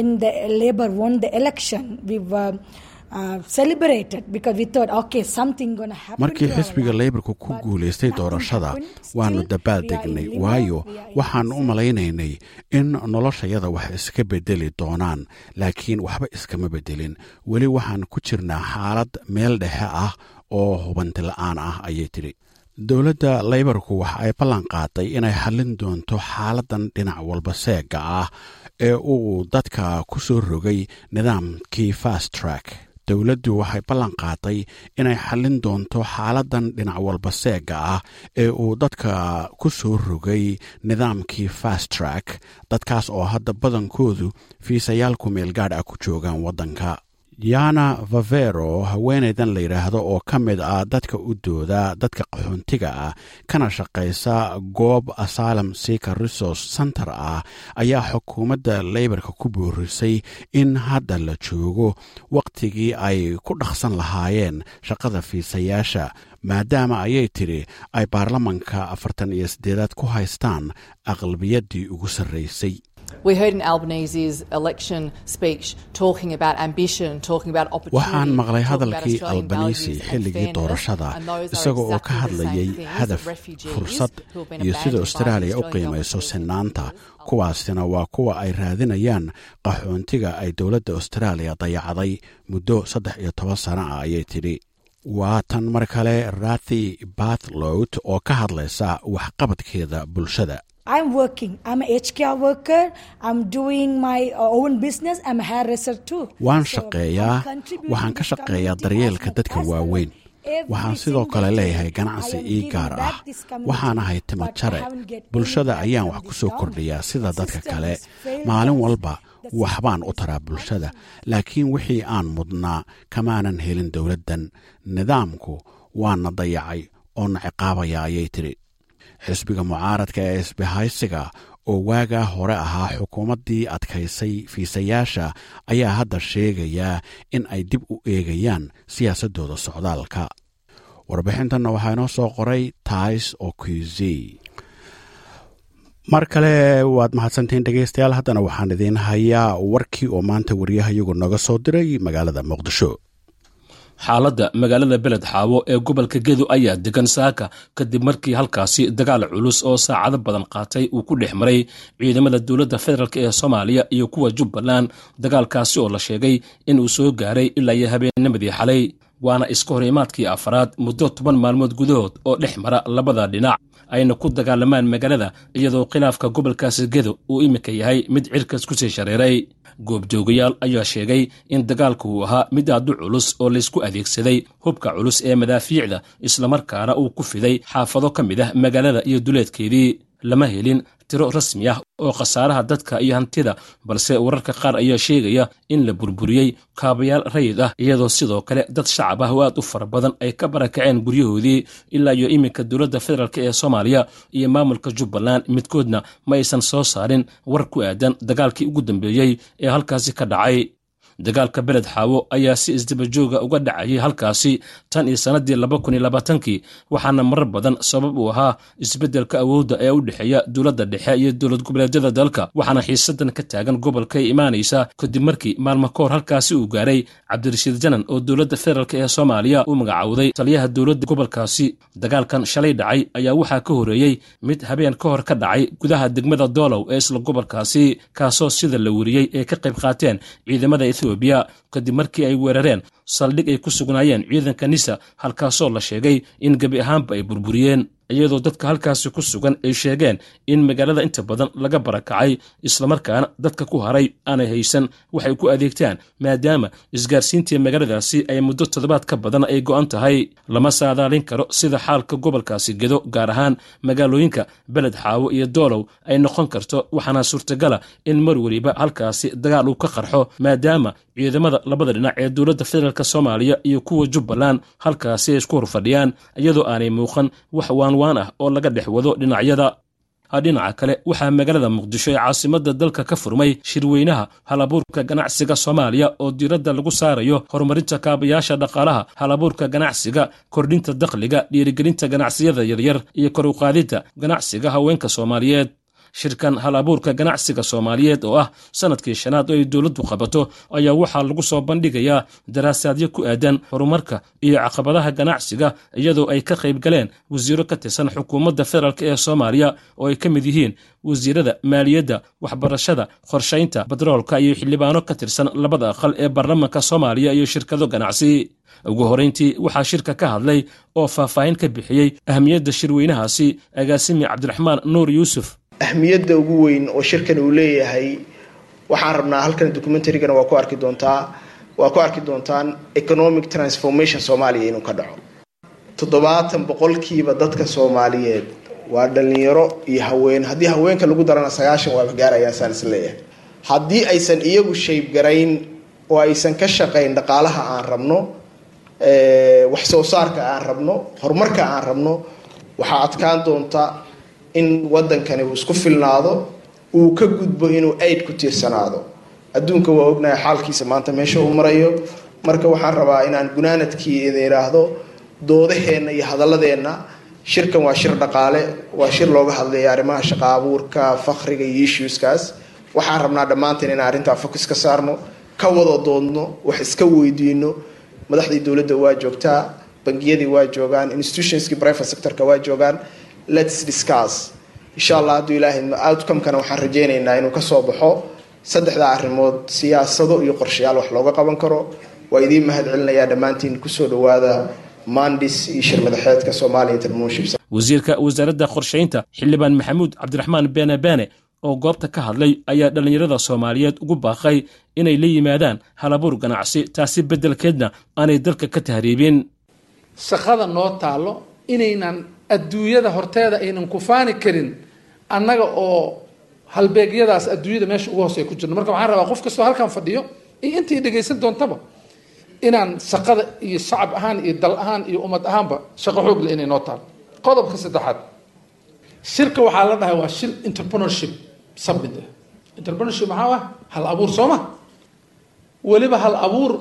markii xisbiga leybarku ku guulaystay doorashada waannu dabaal degnay waayo waxaannu u malaynaynay in noloshayada wax iska bedeli doonaan laakiin waxba iskama bedelin weli waxaan ku jirnaa xaalad meel dhexe ah oo hubanti la'aan ah ayay tidhi dowladda leybarku waxa ay ballan qaaday inay xallin doonto xaaladan dhinac walba seega ah ee uu dadka ku soo rogay nidaamkii fast track dowladdu waxay ballan qaaday inay xallin doonto xaaladan dhinac walba seega ah ee uu dadka ku soo rogay nidaamkii fast track dadkaas oo hadda badankoodu fiisayaal ku meelgaadh ah ku joogaan waddanka yana vavero haweenaydan la yidhaahdo oo ka mid ah dadka u dooda dadka qaxoontiga ah kana shaqaysa goob asylum seeker resource center ah ayaa xukuumadda leybarka ku boorisay in hadda la joogo wakhtigii ay ku dhaqsan lahaayeen shaqada fiisayaasha maadaama ayay tidhi ay baarlamanka afartan iyo siddeedaad ku haystaan aqlabiyaddii ugu sarraysay We heard in Albanese's election speech talking about ambition, talking about waxaan maqlay hadalkii albanisi xilligii doorashada isaga oo ka hadlayay hadaf fursad iyo sida austraaliya u qiimayso sinaanta kuwaasina waa kuwa ay raadinayaan qaxoontiga ay dowladda austraaliya dayacday muddo saddex iyo toban sano ah ayay tidhi waa tan mar kale rathi bathlowt oo ka hadlaysa waxqabadkeeda bulshada I'm working. I'm a HKR worker. I'm doing my own business. I'm a hairdresser too. waan shaqeeyaa waxaan ka shaqeeyaa daryeelka dadka waaweyn waxaan sidoo kale leeyahay ganacsi ii gaar ah waxaan ahay timo jare bulshada ayaan wax ku soo kordhiyaa sida dadka kale maalin walba waxbaan u taraa bulshada laakiin wixii aan mudnaa kamaanan helin dowladdan nidaamku waana dayacay oo na ciqaabaya ayay tidhi xisbiga mucaaradka ee isbahaysiga oo waagaa hore ahaa xukuumaddii adkaysay fiisayaasha ayaa hadda sheegayaa in ay dib u eegayaan siyaasaddooda socdaalka warbixintanna waxaa inoo soo qoray tais okuzi mar kale waad mahadsantihiin dhegaystayaal haddana waxaan idiin hayaa warkii oo maanta wariyaha iyagu noga soo diray magaalada muqdisho xaaladda magaalada beled xaawo ee gobolka gedo ayaa degan saaka kadib markii halkaasi dagaal culus oo saacado badan qaatay uu ku dhex maray ciidamada dowladda federaalk ee soomaaliya iyo kuwa jubbaland dagaalkaasi oo la sheegay inuu soo gaaray ilaa iyo habeennimadii xalay waana iska hor imaadkii afaraad muddo toban maalmood gudahood oo dhex mara labada dhinac ayna ku dagaalamaan magaalada iyadoo khilaafka gobolkaasi gedo uu iminka yahay mid cirkas ku sii shareeray goobjoogayaal ayaa sheegay in dagaalku uu ahaa mid aadu culus oo laysku adeegsaday hubka culus ee madaafiicda islamarkaana uu ku fiday xaafado ka mid ah magaalada iyo duleedkeedii lama helin tiro rasmi ah oo khasaaraha dadka iyo hantida balse wararka qaar ayaa sheegaya in la burburiyey kaabayaal rayid ah iyadoo sidoo kale dad shacab ah oo aad u fara badan ay ka barakaceen guryahoodii ilaa iyo iminka dowladda federaalk ee soomaaliya iyo maamulka jubbaland midkoodna ma aysan soo saarin war ku aadan dagaalkii ugu dambeeyey ee halkaasi ka dhacay dagaalka beled xaawo ayaa si isdabajooga uga dhacayay halkaasi tan iyo sannaddii laba kun iyo labaatankii waxaana marar badan sabab uu ahaa isbeddelka awoodda ee u dhexeeya dowladda dhexe iyo dowlad goboleedyada dalka waxaana xiisadan ka taagan gobolka ay imaanaysa kadib markii maalmo ka hor halkaasi uu gaaray cabdirashiid janan oo dowladda federaalk ee soomaaliya u magacowday taliyaha dowladda gobolkaasi dagaalkan shalay dhacay ayaa waxaa ka horeeyey mid habeen ka hor ka dhacay gudaha degmada doolow ee isla gobolkaasi kaasoo sida la weriyey ay ka qayb qaateen ciidamada ethoobiya kadib markii ay weerareen saldhig ay ku sugnaayeen ciidanka nisa halkaasoo la sheegay in gebi ahaanba ay burburiyeen iyadoo dadka halkaasi ku sugan ay sheegeen in magaalada inta badan laga barakacay islamarkaana dadka ku haray aanay haysan waxay ku adeegtaan maadaama isgaarsiintii magaaladaasi ay muddo toddobaad ka badan ay go'an tahay lama saadaalin karo sida xaalka gobolkaasi gedo gaar ahaan magaalooyinka beled xaawo iyo doolow ay noqon karto waxaana suurtagala in mar weliba halkaasi dagaal uu ka qarxo maadaama ciidamada labada dhinac ee dowladda federaalk soomaaliya iyo kuwa jubbaland halkaasi ay isku horfadhiyaan iyadoo aanay muuqan wax waanwaan ah oo laga dhex wado dhinacyada dhinaca kale waxaa magaalada muqdisho ee caasimadda dalka ka furmay shirweynaha halabuurka ganacsiga soomaaliya oo diiradda lagu saarayo horumarinta kaabayaasha dhaqaalaha halabuurka ganacsiga kordhinta dakhliga dhiirigelinta ganacsiyada yaryar iyo kor uqaadidda ganacsiga haweenka soomaaliyeed shirkan hal abuurka ganacsiga soomaaliyeed oo ah sanadkii shanaad oo ay dowladdu qabato ayaa waxaa lagu soo bandhigayaa daraasaadyo ku aadan horumarka iyo caqabadaha ganacsiga iyadoo ay ka qayb galeen wasiiro ka tirsan xukuumadda federaalk ee soomaaliya oo ay ka mid yihiin wasiirada maaliyadda waxbarashada qorshaynta batroolka iyo xildhibaano ka tirsan labada aqal ee baarlamanka soomaaliya iyo shirkado ganacsi ugu horeyntii waxaa shirka ka hadlay oo faahfaahin ka bixiyey ahmiyadda shirweynahaasi agaasimi cabdiraxmaan nuur yuusuf ahmiyadda ugu weyn oo shirkan uu leeyahay waxaan rabnaa halkan documentarygana waa ku arki doontaa waa ku arki doontaan economic transformation soomaaliya inuu ka dhaco toddobaatan boqolkiiba dadka soomaaliyeed waa dhalinyaro iyo haween haddii haweenka lagu darana sagaashan waaba gaarayaan saan is leeyahay haddii aysan iyagu shayb garayn oo aysan ka shaqayn dhaqaalaha aan rabno wax soo saarka aan rabno horumarka aan rabno waxaa adkaan doonta in wadankani uu isku filnaado uu ka gudbo inuu aid ku tiirsanaado adduunka waa ognahay xaalkiisa maanta meesha uu marayo marka waxaan rabaa inaan gunaanadkii idin idhaahdo doodaheenna iyo hadaladeenna shirkan waa shir dhaqaale waa shir looga hadlaya arrimaha shaqa abuurka fakriga iyo issueskaas waxaan rabnaa dhammaanteen inaan arrintaa focus ka saarno ka wada doodno wax iska weydiino madaxdii dowladda waa joogtaa bangiyadii waa joogaan institutionskii private sectorka waa joogaan lets discuss insha allah hadduu ilaahay outcomekana waxaan rajeynaynaa inuu kasoo baxo saddexda arrimood siyaasado iyo qorshayaal wax looga qaban karo waa idiin mahad celinayaa dhammaantiin kusoo dhawaada mandis iyo shir madaxeedka somalia intermonship wasiirka wasaaradda qorshaynta xildhibaan maxamuud cabdiraxmaan beene beene oo goobta ka hadlay ayaa dhallinyarada soomaaliyeed ugu baaqay inay la yimaadaan halabuur ganacsi taasi beddelkeedna aanay dalka ka tahriibin shaqada noo taalo inaynan adduunyada horteeda aynan kufaani karin annaga oo halbeegyadaas adduunyada meesha ugu hooseya ku jirno marka waxaan rabaa qof kastoo halkan fadhiyo iyo intii dhegaysan doontaba inaan shaqada iyo shacab ahaan iyo dal ahaan iyo ummad ahaanba shaqo xoog leh inay noo taalo qodobka saddexaad shirka waxaa la dhahay waa shir entrepreneurship summit ah entrepreneurship maxaa ah hal abuur soo ma weliba hal abuur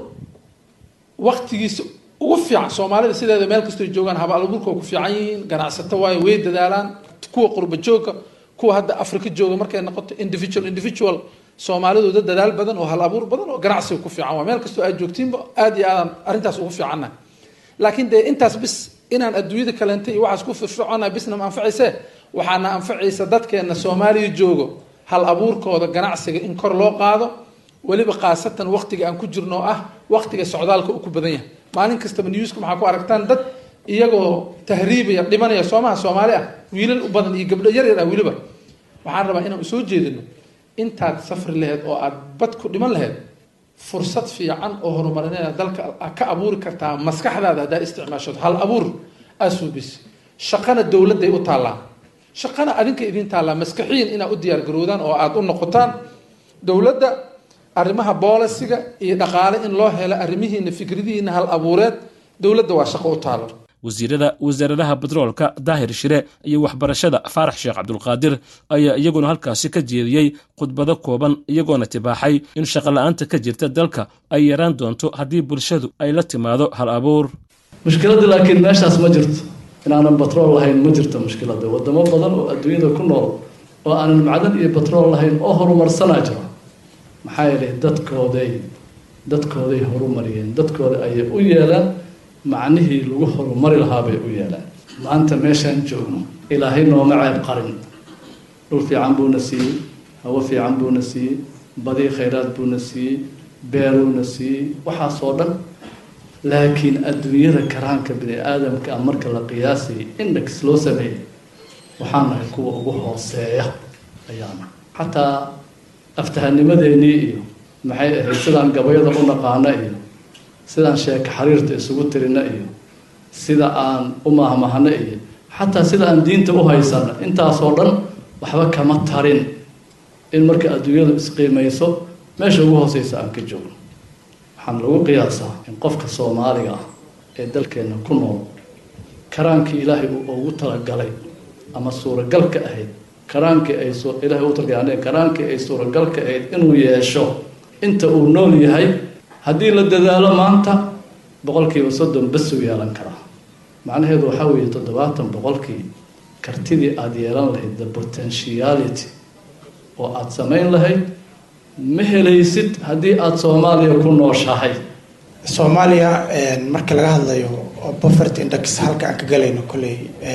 waktigiisa ugu fiican soomaalida sideeda meel kastoo joogaan haba abuurka waa ku fiican yihiin ganacsato waayo way dadaalaan kuwa qurba joogka kuwa hadda africa jooga markay noqoto individual individual soomaalidu dad dadaal badan oo hal abuur badan oo ganacsiga ku fiican waa meel kastoo aad joogtiinba aad iyo aadaan arrintaas ugu fiicannahay laakiin dee intaas bis inaan adduunyada kaleentay iyo waxaas ku firfircoonnahay bisna ma anfacayse waxaana anfacaysa dadkeena soomaaliya joogo hal abuurkooda ganacsiga in kor loo qaado weliba khaasatan waktiga aan ku jirno ah waktiga socdaalka uu ku badan yahay maalin kastaba newska maxaa ku aragtaan dad iyagoo tahriibaya dhimanaya soomaha soomaali ah wiilal u badan iyo gabdho yar yar ah weliba waxaan rabaa inaan usoo jeedino intaad safri laheyd oo aad bad ku dhiman laheyd fursad fiican oo horumarineeda dalka ka abuuri kartaa maskaxdaada haddaa isticmaashood hal abuur asubis shaqana dowladday u taallaa shaqana adinka idin taallaa maskaxiyin inaad u diyaar garoodaan oo aada u noqotaan dowladda arrimaha boolisiga iyo dhaqaale in loo helo arrimihiina fikradihiina hal abuureed dowladda waa shaqo u taalo wasiirada wasaaradaha batroolka daahir shire iyo waxbarashada faarax sheekh cabdulqaadir ayaa iyaguna halkaasi ka jeediyey khudbado kooban iyagoona tibaaxay in shaqola'aanta ka jirta dalka ay yaraan doonto haddii bulshadu ay la timaado hal abuur mushkiladda laakiin meeshaas ma jirto inaanan batrool lahayn ma jirto mushkiladda wadamo badan oo adduunyada ku nool oo aanan macdan iyo batrool lahayn oo horumarsanaa jiro maxaa yeelay dadkooday dadkooday horumariyeen dadkooda ayay u yeelaan macnihii lagu horumari lahaa bay u yeelaan maanta meeshaan joogno ilaahay nooma ceeb qarin dhul fiican buuna siiyey hawo fiican buuna siiyey badii khayraad buuna siiyey beeruuna siiyey waxaasoo dhan laakiin adduunyada karaanka bini aadamka a marka la qiyaasayay index loo sameeyey waxaan nahay kuwa ugu hooseeya ayaana xataa aftahanimadeenii iyo maxay ahayd sidaan gabayada u naqaano iyo sidaan sheeka xariirta isugu tirino iyo sida aan u mahmahno iyo xataa sida aan diinta u haysano intaasoo dhan waxba kama tarin in marka adduunyadu isqiimayso meesha ugu hooseysa aan ka joogno waxaan lagu qiyaasaa in qofka soomaaliga ah ee dalkeenna ku nool karaankii ilaahay uu ugu talagalay ama suuragalka ahayd karaankii ay ilaahay ugu talagalay karaankii ay suuragalka ahayd inuu yeesho inta uu nool yahay haddii la dadaalo maanta boqolkiiba soddon basuu yeelan karaa macnaheedu waxaa weeye toddobaatan boqolkii kartidii aada yeelan lahayd the potentiality oo aada samayn lahayd ma helaysid haddii aada soomaaliya ku nooshahay soomaaliya marka laga hadlayo poverty index halka aan ka galayno kolley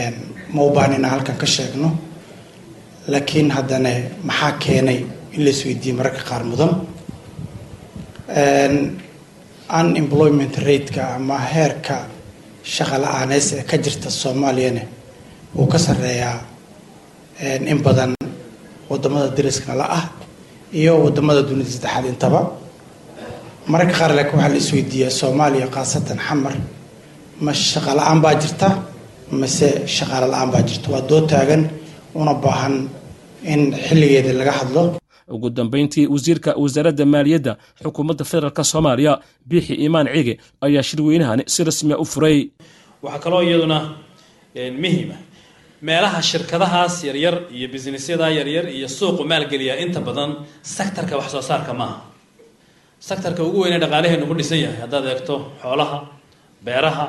ma u baanina halkan ka sheegno laakiin haddana maxaa keenay in la isweydiiye mararka qaar mudan unemployment rateka ama heerka shaqa la-aaneys ee ka jirta soomaaliyana wuu ka sareeyaa in badan wadamada dariskana la ah iyo wadamada dunida saddexaad intaba mararka qaar laakiin waxaa la isweydiiyaa soomaaliya khaasatan xamar ma shaqa la-aan baa jirta mase shaqaale la-aan baa jirta waa doo taagan una baahan in xilligeeda laga hadlo ugu dambayntii wasiirka wasaaradda maaliyadda xukuumadda federaalk soomaaliya biixi imaan cige ayaa shirweynahani si rasmiya u furay waxaa kaloo iyaduna muhima meelaha shirkadahaas yaryar iyo businessyada yaryar iyo suuqu maalgeliya inta badan sektarka wax soo saarka maaha sektarka ugu weynee dhaqaalaheenu ku dhisan yahay haddaad eegto xoolaha beeraha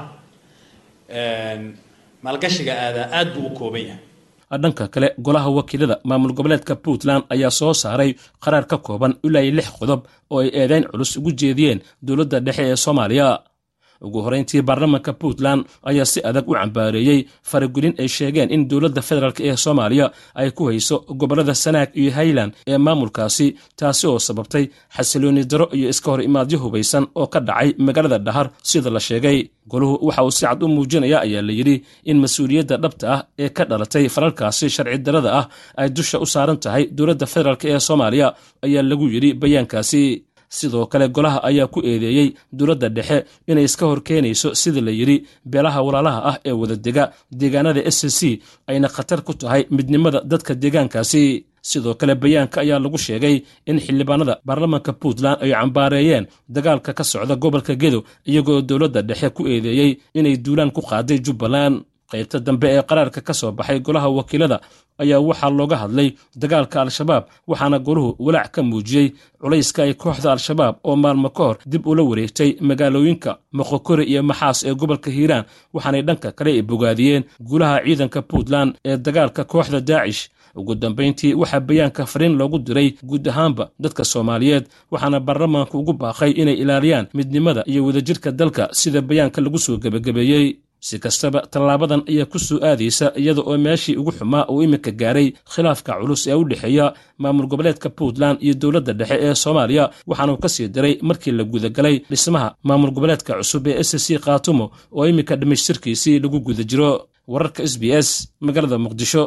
maalgashiga aadaa aad buu u kooban yahay dhanka kale golaha wakiilada maamul goboleedka puntland ayaa soo saaray qaraar ka kooban ilaa iyo lix qodob oo ay eedeyn culus ugu jeediyeen dowladda dhexe ee soomaaliya ugu horeyntii baarlamaanka puntland ayaa si adag u cambaareeyey faragelin ay sheegeen in dowladda federaalk ee soomaaliya ay ku hayso gobollada sanaag iyo highland ee maamulkaasi taasi oo sababtay xasilooni daro iyo iska hor imaadyo hubaysan oo ka dhacay magaalada dhahar sida la sheegay goluhu waxa uu si cad u muujinaya ayaa la yidhi in mas-uuliyadda dhabta ah ee ka dhalatay falalkaasi sharci darada ah ay dusha u saaran tahay dowladda federaalk ee soomaaliya ayaa lagu yidhi bayaankaasi sidoo kale golaha ayaa ku eedeeyey dowladda dhexe inay iska hor keenayso sida la yidhi beelaha walaalaha ah ee wadadega deegaanada s c ayna khatar ku tahay midnimada dadka deegaankaasi sidoo kale bayaanka ayaa lagu sheegay in xildhibaanada baarlamaanka puntland ay cambaareeyeen dagaalka ka socda gobolka gedo iyagoo dowladda dhexe ku eedeeyey inay duulaan ku qaaday jubbaland qaybta dambe ee qaraarka ka soo baxay golaha wakiilada ayaa waxaa looga hadlay dagaalka al-shabaab waxaana goluhu walaac ka muujiyey culayska ay kooxda al-shabaab oo maalmo ka hor dib ula wareegtay magaalooyinka moqokore iyo maxaas ee gobolka hiiraan waxaanay dhanka kale ay bogaadiyeen guulaha ciidanka puntland ee dagaalka kooxda daacish ugu dambayntii waxaa bayaanka fariin loogu diray guud ahaanba dadka soomaaliyeed waxaana baarlamaanku ugu baaqay inay ilaaliyaan midnimada iyo wadajirka dalka sida bayaanka lagu soo gebagabeeyey si kastaba tallaabadan ayaa ku soo aadaysa iyada oo meeshii ugu xumaa uu iminka gaaray khilaafka culus ee u dhexeeya maamul goboleedka puntland iyo dowladda dhexe ee soomaaliya waxaanuu ka sii diray markii la gudagalay dhismaha maamul goboleedka cusub ee s c khaatumo oo iminka dhammaystirkiisii lagu guda jiro wararka s b s magaalada muqdisho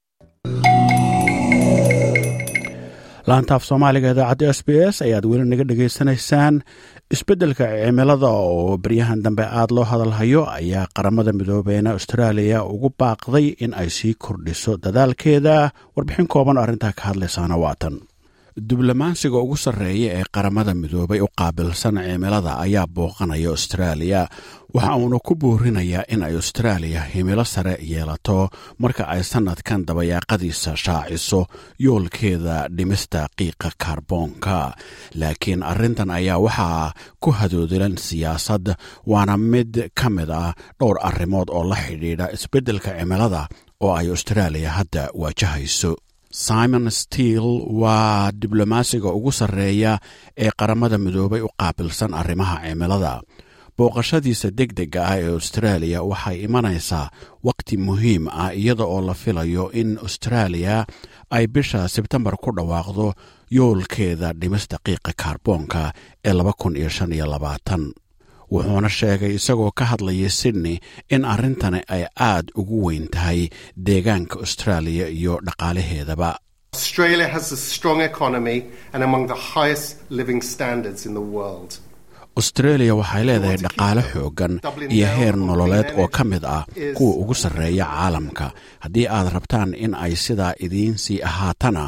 laantaaf soomaaliga idaacadda s b s ayaad weli naga dhegaysanaysaan isbeddelka cimilada oo baryahan dambe aada loo hadalhayo ayaa qaramada midoobeena austraaliya ugu baaqday in ay sii kordhiso dadaalkeeda warbixin kooban oo arrintaa ka hadlaysaana waatan diblomaansiga ugu sarreeya ee qaramada midoobay u qaabilsan cimilada ayaa booqanaya austraaliya waxa uuna ku boorinayaa in ay austraaliya himilo sare yeelato marka ay sannadkan dabayaaqadiisa shaaciso yoolkeeda dhimista qiiqa kaarboonka laakiin arrintan ayaa waxaa ku hadoodilan siyaasad waana mid ka mid ah dhowr arrimood oo la xidhiidha isbeddelka cimilada oo ay austraaliya hadda waajahayso simon steele waa diblomaasiga ugu sarreeya ee qaramada midoobay u qaabilsan arrimaha cimilada booqashadiisa deg dega ah ee austraaliya waxay imanaysaa waqti muhiim ah iyada oo la filayo in austraaliya ay bisha sebtembar ku dhawaaqdo yoolkeeda dhimista qiiqa kaarboonka ee wuxuuna sheegay isagoo ka hadlaya sydney in arrintani ay aad ugu weyn tahay deegaanka austraaliya iyo dhaqaalaheedaba Australia has a strong economy and among the highest living standards in the world. australia waxay leedahay dhaqaale xooggan iyo heer nololeed oo ka mid ah kuwa ugu sarreeya caalamka haddii aad rabtaan in ay sidaa idiin sii ahaatana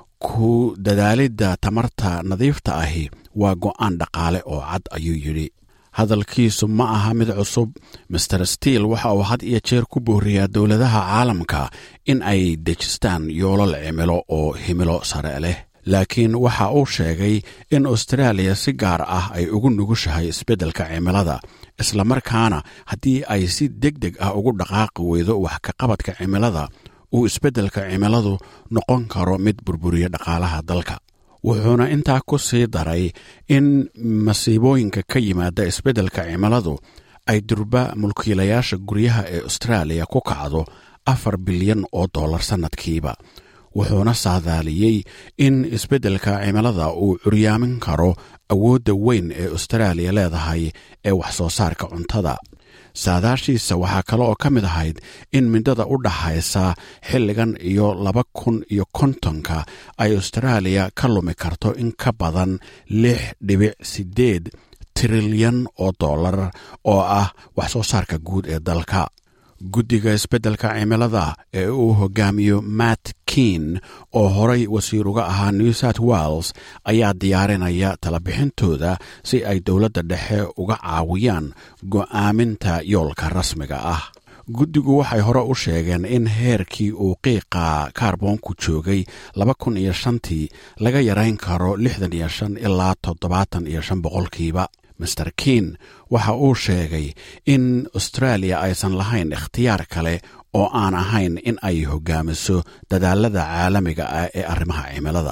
ku dadaalidda tamarta nadiifta ahi waa go'aan dhaqaale oo cad ayuu yidhi hadalkiisu ma aha mid cusub master steele waxa uu had iyo jeer ku booriyaa dowladaha caalamka in ay dejistaan yoolal cimilo oo himilo sare leh laakiin waxa uu sheegay in austraaliya si gaar ah ay ugu nugushahay isbeddelka cimilada islamarkaana haddii ay si deg deg ah ugu dhaqaaqi weydo wax ka qabadka cimilada uu isbeddelka cimiladu noqon karo mid burburiya dhaqaalaha dalka wuxuuna intaa ku sii daray in masiibooyinka ka yimaada isbeddelka cimiladu ay durba mulkiilayaasha guryaha ee austraaliya ku kacdo afar bilyan oo dollar sannadkiiba wuxuuna saadaaliyey in isbeddelka cimilada uu curyaamin karo awoodda weyn ee austraaliya leedahay ee wax soo saarka cuntada saadaashiisa waxaa kale oo ka mid ahayd in midada u dhaxaysa xilligan iyo laba kun iyo kontonka ay austraaliya ka lumi karto in ka badan lix dhibic siddeed trilyan oo dollar oo ah wax soo saarka guud ee dalka guddiga isbeddelka cimilada ee uu hogaamiyo matt keen oo horay wasiir uga ahaa new south wales ayaa diyaarinaya talabixintooda si ay dowladda dhexe uga caawiyaan go'aaminta yoolka rasmiga ah guddigu waxay hore u sheegeen in heerkii uu qiiqa kaarboonku joogay laba kun iyo shantii laga yarayn karo lixdan iyo shan ilaa toddobaatan iyo shan boqolkiiba master keen waxa uu sheegay in austraaliya aysan lahayn ikhtiyaar kale oo aan ahayn in ay hogaamiso dadaalada caalamiga ah ee arrimaha cimilada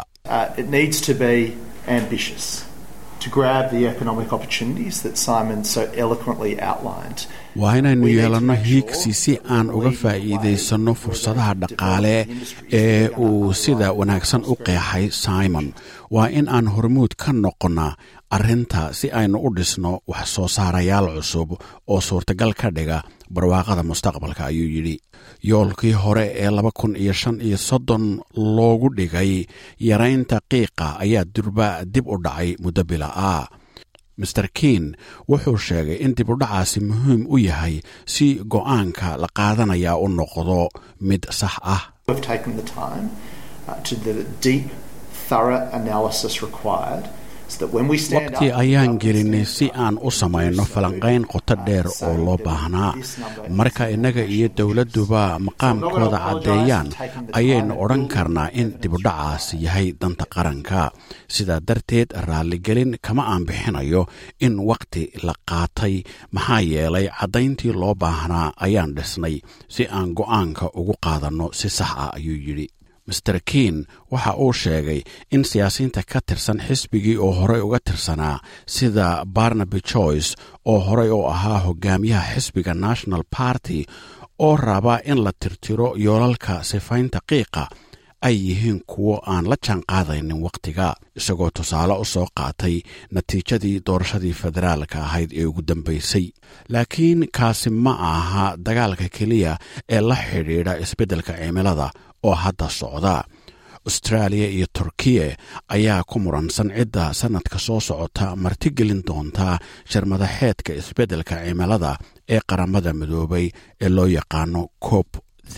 waa inaynu yeelanno hiigsi si aan uga faa'iidaysanno fursadaha dhaqaale ee uu sida wanaagsan u qeexay simon waa in aan hormuud ka noqonna arrinta si aynu u dhisno wax soo saarayaal cusub oo suurtagal ka dhiga barwaaqada mustaqbalka ayuu yidhi yoolkii hore ee laba kun iyo shan iyo soddon loogu dhigay yaraynta qiiqa ayaa durba dib u dhacay muddo bila ah master kiin wuxuu sheegay in dib u dhacaasi muhiim u yahay si go'aanka la qaadanayaa u noqdo mid sax ah waqti ayaan gelinay si aan u samayno falanqayn qoto dheer oo loo baahnaa marka innaga iyo dowladduba maqaamkooda caddeeyaan ayaynu odhan karnaa in dibudhacaas yahay danta qaranka sidaa darteed raalligelin kama aan bixinayo in wakhti la qaatay maxaa yeelay caddayntii loo baahnaa ayaan dhisnay si aan go'aanka ugu qaadanno si sax ah ayuu yidhi master kiin waxa uu sheegay in siyaasiyiinta ka tirsan xisbigii oo horey uga tirsanaa sida barnaby joyce oo horey u ahaa hogaamiyaha xisbiga national party oo raba in la tirtiro yoolalka sifaynta qiiqa ay yihiin kuwo aan la jaan qaadaynin wakhtiga isagoo tusaale u soo qaatay natiijadii doorashadii federaalka ahayd ee ugu dambaysay laakiin kaasi ma aha dagaalka keliya ee la xidhiidha isbeddelka cimilada oo hadda socda austraaliya iyo turkiya ayaa ku muransan cidda sannadka soo socota martigelin doonta sharmadaxeedka isbeddelka cimilada ee qaramada midoobay ee loo yaqaano cop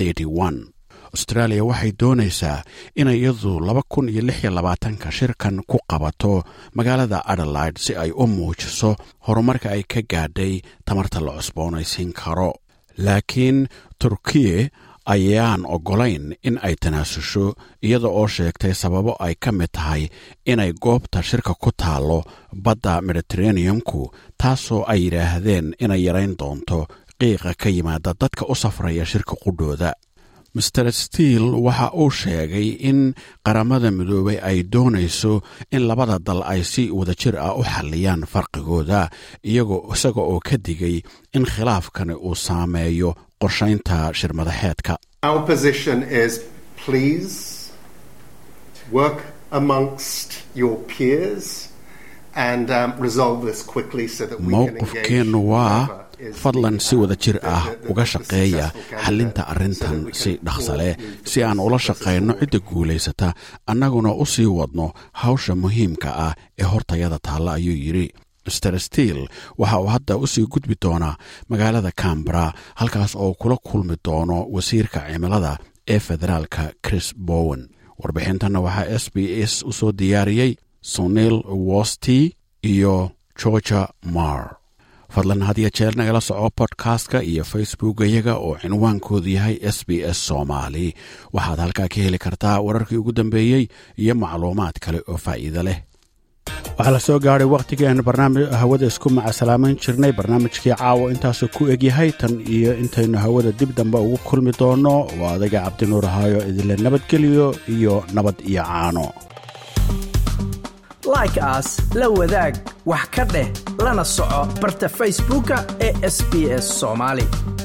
austraaliya waxay doonaysaa inay iyadu laba kun iyo lix iyo labaatanka shirkan ku qabato magaalada adelaide si ay u muujiso horumarka ay ka gaadhay tamarta la cusboonaysiin karo laakiin turkiya ayaan oggolayn in ay tanaasusho iyada oo sheegtay sababo ay ka mid tahay inay goobta shirka ku taallo badda mediteraneumku taasoo ay yidhaahdeen inay yarayn doonto qiiqa ka yimaada dadka u safraya shirka qudhooda master steel waxa uu sheegay in qaramada midoobay ay doonayso in labada dal ay si wadajir ah u xalliyaan farqigooda iyagoo isaga oo ka digay in khilaafkani uu saameeyo qorshaynta shirmadaxeedka Our position is please work amongst your peers and um, resolve this quickly so that we can engage. mowqifkeennu waa fadlan si wada jir ah uga shaqeeya xallinta arrintan si dhaqsa leh si aan ula shaqayno cidda guulaysata annaguna u sii wadno hawsha muhiimka ah ee hortayada taalla ayuu yidhi master steel waxa uu hadda u sii gudbi doonaa magaalada cambara halkaas oo kula kulmi doono wasiirka cimilada ee federaalka chris bowen warbixintanna waxaa s b s u soo diyaariyey sunil wosti iyo georgia mar fadlan had iyo jeer nagala soco bodkastka iyo facebook iyaga oo cinwaankoodu yahay s b s soomaali waxaad halkaa ka heli kartaa wararkii ugu dambeeyey iyo macluumaad kale oo faa'iido leh waxaa la soo gaadhay wakhtigeenu barnaamij hawada isku macasalaaman jirnay barnaamijkii caawa intaasuu ku egyahay tan iyo intaynu hawada dib dambe ugu kulmi doonno waa adaga cabdinuur ahaayo idinle nabadgeliyo iyo nabad iyo caano like aas la wadaag wax ka dheh lana soco barta facebooka ee sb s soomaali